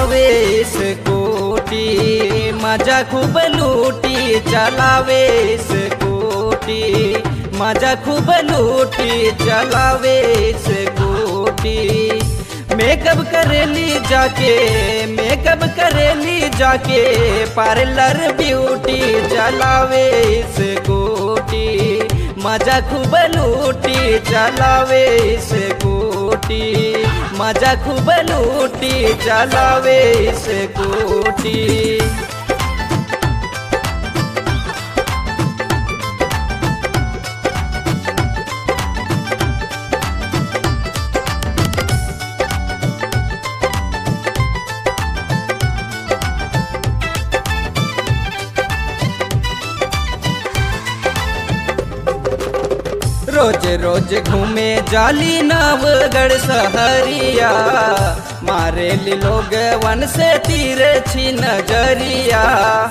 चलावे स्कूटी मजा खूब लूटी चलावे स्कूटी मजा खूब लूटी चलावे स्कूटी मेकअप करेली जाके मेकअप करेली जाके पार्लर ब्यूटी चलावे स्कूटी मजा खूब लूटी चलावे स्कूटी मजा खूब लूटी चलावे स्कूटी रोज रोज घूमे जाली नवगढ़ सहरिया मारे लोग वन से तीर छी नजरिया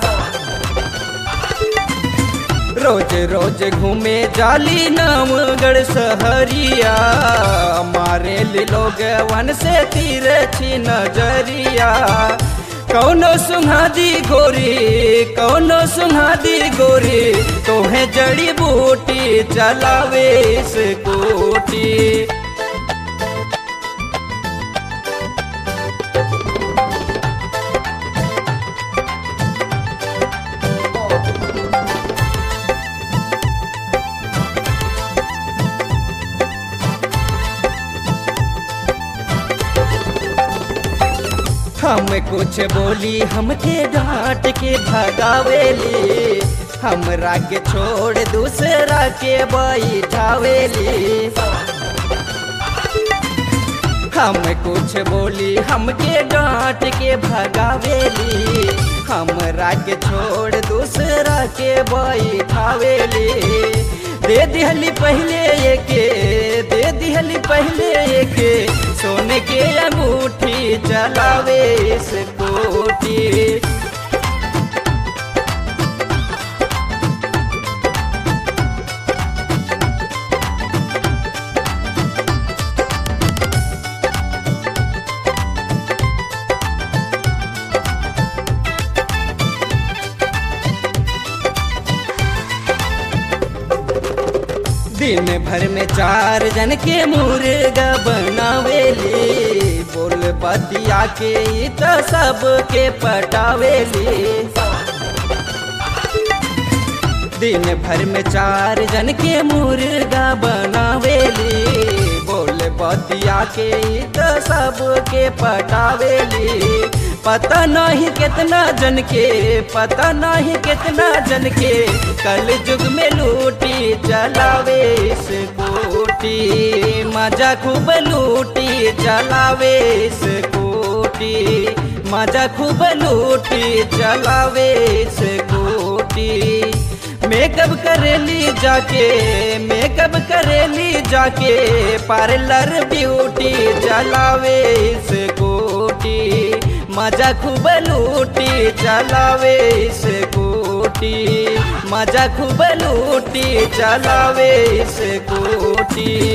रोज रोज घूमे जाली नवगढ़ सहरिया मारे लोग वन से तीर छी नजरिया कौनो सुहादी गोरी कौनो सुहादी गोरी तोहे जड़ी बूटी चलावे स्कूटी हम कुछ बोली हमके डांट के भगावेली हमरा के छोड़ दूसरा के बैठावेली हम कुछ बोली हमके डांट के भगावेली हमरा के छोड़ दूसरा के बैठावेली दे दिहली पहले एके दे दिहली पहले एके सोने के अंगूठी चलावे स्कूटी दिन भर में चार जन के मुर्गा बनावेली बोल बतिया के तो सबके पटावेली दिन भर में चार जन के मुर्गा बनावेली बोल बतिया के तो सबके पटावेली पता नहीं कितना जन के पता नहीं कितना जन के कल युग में लूटी चलावे स्कूटी मजा खूब लूटी चलावे स्कूटी मजा खूब लूटी चलावे स्कूटी मेकअप करेली जाके मेकअप करेली जाके पार्लर ब्यूटी चलावे स्कूटी मजा खूब लूटी चलावे स्कूटी मजा खूब लूटी चलावे स्कूटी